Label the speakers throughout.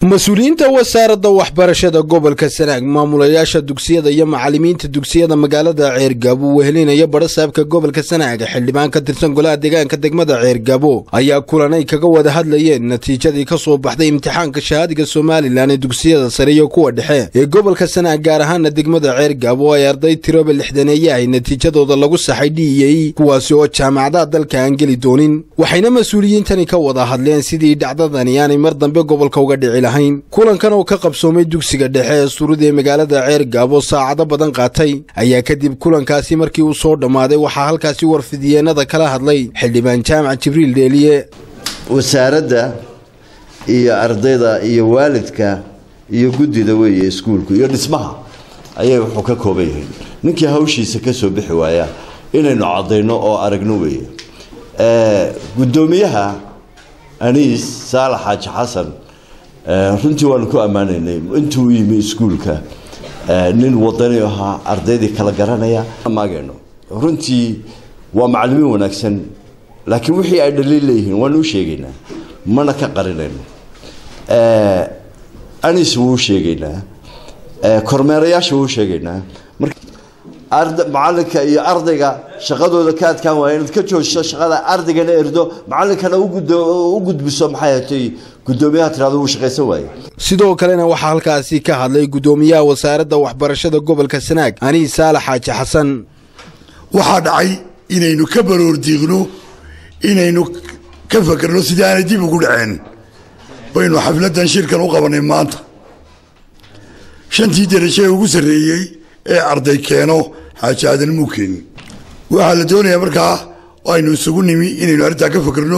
Speaker 1: mas-uuliyiinta wasaaradda waxbarashada gobolka sanaag maamulayaasha dugsiyada iyo macalimiinta dugsiyada magaalada ceergaabo wehelinaya badhasaabka gobolka sanaag xildhibaan ka tirsan golaha deegaanka degmada ceergabo ayaa kulan ay kaga wada hadlayeen natiijadii ka soo baxday imtixaanka shahaadiga somalilan ee dugsiyada sare iyo kuwa dhexe ee gobolka sanaag gaar ahaana degmada ceergaabo ay arday tiroba lixdaneeyahay natiijadooda lagu saxay dhiyey kuwaasi oo jaamacadaha dalka aan geli doonin waxayna mas-uuliyiintani ka wada hadleen sidii dhacdadani aanay mar dambe gobolka uga dhici lahayn kulankan oo ka qabsoomay dugsiga dhexe ee surud ee magaalada ceergaabo saacado badan qaatay ayaa kadib kulankaasi markii uu soo dhammaaday waxaa halkaasi warfidiyeenada kala hadlay xildhibaan jaamac jibriil dheeliye
Speaker 2: wasaaradda iyo ardayda iyo waalidka iyo guddida weeye iskuulku iyo dhismaha ayay wuxuu ka kooban yahay ninkii hawshiisa ka soo bixi waaya inaynu caddayno oo aragno weeye guddoomiyaha aniis saalax xaaji xasan runtii waanu ku ammaanaynay intuu yimi iskuulka nin wadani ahaa ardaydii kala garanaya maagayno runtii waa macalimiin wanaagsan laakiin wixii ay dhaliil leeyihiin waanu u sheegaynaa mana ka qarinayno anis wuu sheegaynaa kormeerayaasha wuu sheegaynaa macalinka iyo ardayga shaqadooda ka adkaan waaya inaad ka joojiso shaqada ardaygana erdo macalinkana u gudbiso maxay hatay guddoomiyaha tirado wuu shaqaysan waaye
Speaker 1: sidoo kalena waxaa halkaasi ka hadlay guddoomiyaha wasaaradda waxbarashada gobolka sanaag aniis saalax xaaji xasan
Speaker 3: waxaa dhacay inaynu ka baroordiiqno inaynu ka fakerno sidii aanay dib ugu dhaceen baynu xafladan shirkan u qabanay maanta shantii darajo ee ugu sarreeyey ee arday keeno xaaji aadan muu keenin waxaa la doonayaa markaa aynu isugu nimi inaynu arrintaa ka fakerno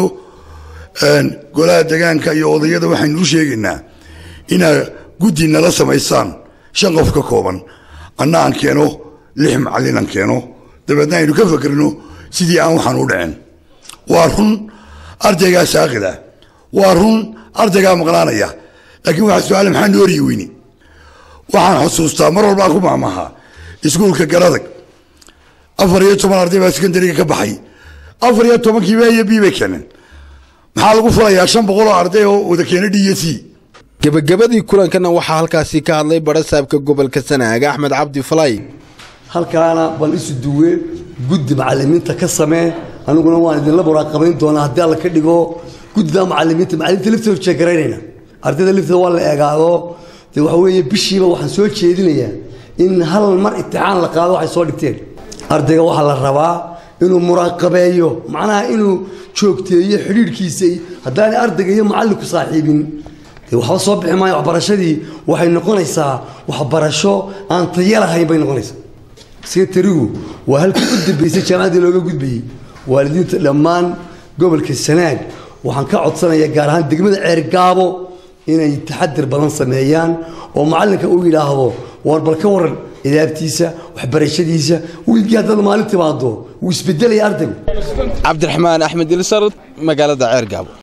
Speaker 3: golaha degaanka iyo odayada waxaynu u sheegaynaa inaa guddi nala samaysaan shan qof ka kooban anna aan keeno lix macallin aan keeno dabeedna aynu ka fakerno sidii aan waxaan u dhaceen waa run ardaygaa saaqida waa run ardaygaa maqnaanaya laakiin waxaa su-aale maxaa noo oryi weyni waxaan xusuustaa mar walbaan ku maamahaa iskuulka garadag afar iyo toban arday baa sekondariga ka baxay afar iyo tobankiiba iyo b bay keeneen maxaa lagu fulayaa shan boqol oo arday oo wada keena d s
Speaker 1: gebagabadii kulankana waxaa halkaasi ka hadlay badhasaabka gobolka sanaag axmed cabdi falay
Speaker 4: halkaana bal isu duwe guddi macalimiinta ka samee aniguna waan idinla muraaqabayn doonaa haddii alla ka dhigo guddida macalimiinta macalimiinta liftooda jeegaraynayna ardayda liftooda waa la eegaado de waxa weeye bishiiba waxaan soo jeedinayaa in hal mar imtixaan la qaado waxay soo dhigteen ardayga waxaa la rabaa inuu muraaqabeeyo macnaha inuu joogteeyo xidhiidhkiisa haddaanay ardayga iyo macallinku saaxiibin dee waxba soo bixi maayo waxbarashadii waxay noqonaysaa waxbarasho aan tayo lahayn bay noqonaysaa sekretarigu waa halkii u dambaysay jaamacaddii looga gudbayey waalidiinta dhammaan gobolka sanaag waxaan ka codsanayaa gaar ahaan degmada ceergaabo inay taxadir badan sameeyaan oo macallinka uu yidhaahdo war bal ka waran idaabtiisa waxbarashadiisa wiilkii haddaad maalin timaado wuu isbedelaya ardaygu
Speaker 1: cabdiraxmaan axmed ilsar magaalada ceergaabo